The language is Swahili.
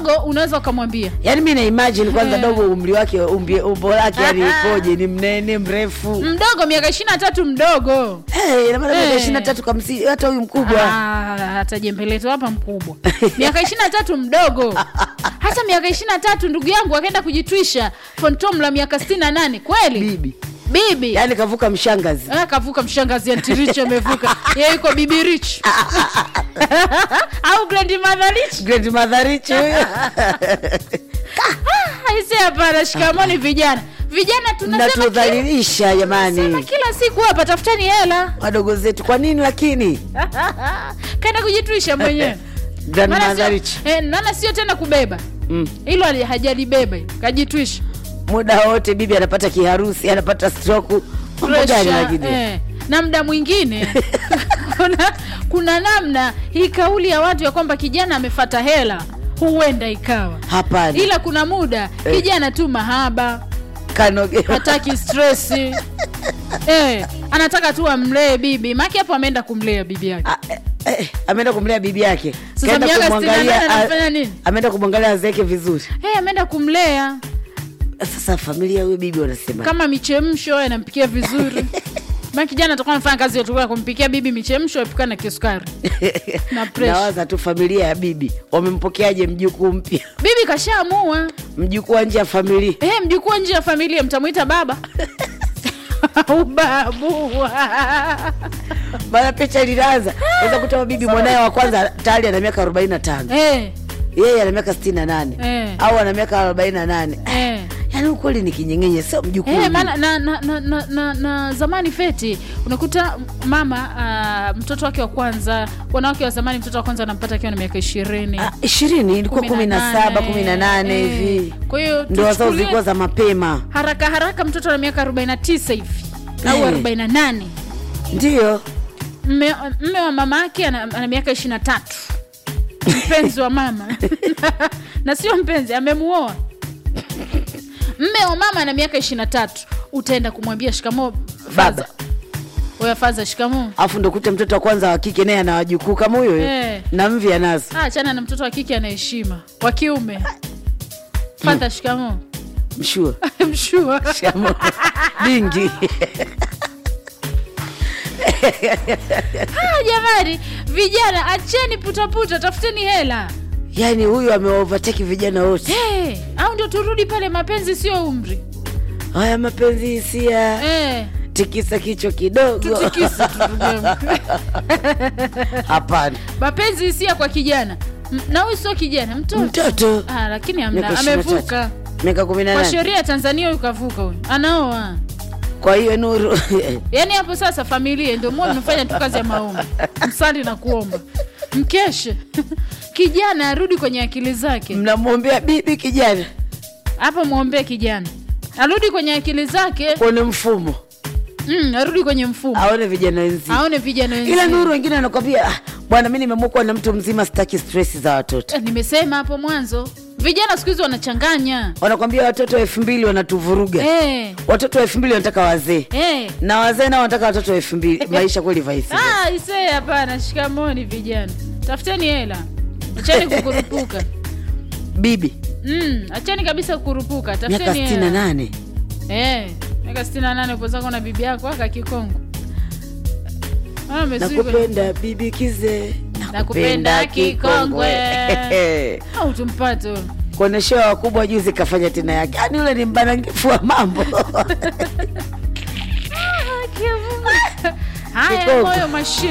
dogo unaweza ukamwambia yaani mi na imagine kwanza Eh. dogo umri wake umbi- umbo lake yani ikoje ni mnene mrefu mdogo miaka ishiri na tatu mdogo hey, ina maana miaka Eh. ishirini na tatu kamsi hata huyu mkubwa Ah, hata jembeleto hapa mkubwa miaka ishiri na tatu mdogo hata miaka ishiri na tatu ndugu yangu akaenda kujitwisha fontom la miaka sitini na nane kweli bibi bibi yaani kavuka mshangazi Ah, kavuka mshangazi antirich amevuka ye yuko bibi rich au grandmother rich grandmother rich huyo aise hapana shikamoni vijana vijana tunasema kila, mnatudhalilisha jamani sema kila siku hapa tafutani hela wadogo zetu kwa nini lakini kaenda kujitwisha mwenyewe Maana grandmother sio- rich eh, maana sio tena kubeba mm. hilo hali- hajalibeba hilo, kajitwisha muda wote bibi anapata kiharusi anapata stroke mambo gani Pressure, lakini eh. na muda mwingine kuna, kuna namna hii kauli ya watu ya kwamba kijana amefata hela huenda ikawa hapana ila kuna muda Eh. kijana tu mahaba kanoge hataki stresi eh, anataka tu amlee bibi maki hapo ameenda kumlea bibi yake Ah, eh, eh, ameenda kumlea bibi yake Sasa Kaenda miaka kumwangalia, 68 ah, anafanya nini? ameenda kumwangalia azeke vizuri hey, ameenda kumlea sasa familia huyo bibi wanasema kama michemsho anampikia vizuri ma kijana atakuwa anafanya kazi yote ya kumpikia bibi michemsho epuka na kisukari na pressure. nawaza tu familia ya bibi wamempokeaje mjukuu mpya bibi kashaamua mjukuu wa nje ya familia Eh, mjukuu nje ya familia mtamwita baba au babu maana picha linaanza weza kutoa bibi mwanaye wa kwanza tayari ana miaka 45 Eh, yeye ana miaka 68 Eh. au ana miaka 48 eh. yaani ukweli ni kinyengenye sio mjukuu Eh, maana na, na, na, na, na, na zamani feti unakuta mama uh, mtoto wake wa kwanza wanawake wa zamani mtoto wa kwanza anampata akiwa na miaka ishirini Ah, ishirini ilikuwa kumi na saba kumi na nane hivi kwa hiyo ndoa zao tuchukulie zilikuwa za mapema haraka haraka mtoto ana miaka 49 hivi au Eh. 48 ndiyo mme mme wa mama yake ana, ana miaka ishiri na tatu mpenzi wa mama na sio mpenzi amemuoa mme wa mama ana miaka ishiri na tatu utaenda kumwambia shikamoo Baba. faza oya faza shikamoo alafu ndo kute mtoto wa kwanza wa kike naye ana wajukuu kama huyo huyo. Eh. na mvi anazo Ah, achana na mtoto wa kike ana heshima wa kiume fadha shikamoo mshua mshua Shamo. dingi Ah, jamani vijana acheni putaputa tafuteni hela yaani huyu amewaovateki vijana wote hey, au ndio turudi pale mapenzi sio umri haya mapenzi hisia hey, tikisa kichwa kidogo tutikise tu ndugu yangu. hapana mapenzi hisia kwa kijana M- na huyu sio kijana mtoto mtoto ah, lakini amna Miaka ishirini na tatu. amevuka miaka kumi na kwa nane sheria ya tanzania huyu kavuka huyu anaoa kwa hiyo nuru yaani hapo sasa familia ndio moja mnafanya tu kazi ya maombi msali na kuomba mkeshe kijana arudi kwenye akili zake mnamwombea bibi kijana hapo mwombee kijana arudi kwenye akili zake kuone mfumo mm, arudi kwenye mfumo aone vijana wenzi aone vijana ila wenzie. nuru wengine anakwambia "Ah, bwana mi nimeamua kuwa na mtu mzima sitaki stress za watoto Eh, nimesema hapo mwanzo vijana siku hizi wanachanganya wanakwambia watoto wa elfu mbili wanatuvuruga Eh, watoto wa elfu mbili wanataka wazee eh. na wazee nao wanataka watoto wa elfu mbili maisha kweli vaisi Ah, isee hapana shikamoni vijana tafuteni hela acheni kukurupuka bibi mm, acheni kabisa kukurupuka miaka tafuteni sitini na hela nane Eh, miaka sitini na nane upo zako na bibi yako aka kikongo Ah, amezikwa. nakupenda bibi kize Nakupenda kikongwe. au tumpate huyo. kuoneshewa wakubwa juzi kafanya tena yake yani ule ni mbanangifu wa mambo haya Kikongo. moyo mashine